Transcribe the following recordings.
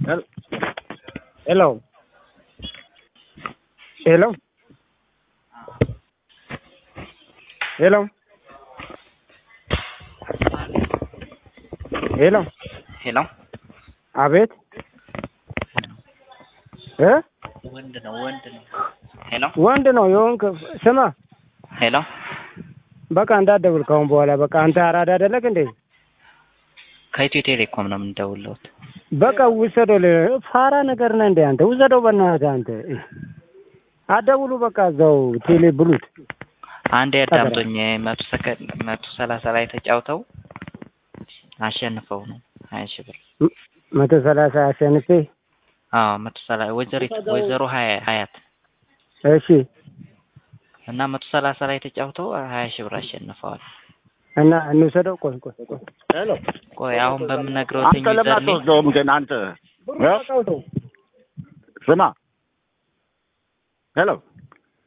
ሄሎ ሄሎ ሄሎ ሄሎ ሄሎ አቤት እ ወንድ ነው ወንድ ነው። ሄሎ ወንድ ነው የሆንክ ስማ ሄሎ በቃ እንዳትደውል ከአሁን በኋላ በቃ አንተ አራዳ አይደለክ እንዴ ከኢትዮ ቴሌኮም ነው የምንደውለውት። በቃ ውሰደው ለ- ፋራ ነገር ነህ እንዴ አንተ ውሰደው በእናትህ አንተ አደውሉ በቃ እዛው ቴሌ ብሉት አንድ ያዳምጦኝ መቶ ሰከንድ መቶ ሰላሳ ላይ ተጫውተው አሸንፈው ነው ሀያ ሺህ ብር ም- መቶ ሰላሳ አሸንፌ አዎ መቶ ሰላሳ ወይዘሪት ወይዘሮ ሀያ ሀያት እሺ እና መቶ ሰላሳ ላይ ተጫውተው ሀያ ሺህ ብር አሸንፈዋል። እና እንውሰደው ቆይ ቆይ ቆይ ሄሎ ቆይ አሁን በምነግረው አንተ ለምን አትወስደውም ግን አንተ እ? ስማ ሄሎ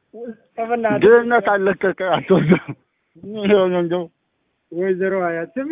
ድህነት አለቀቀ አትወስደውም ወይዘሮ ሀያት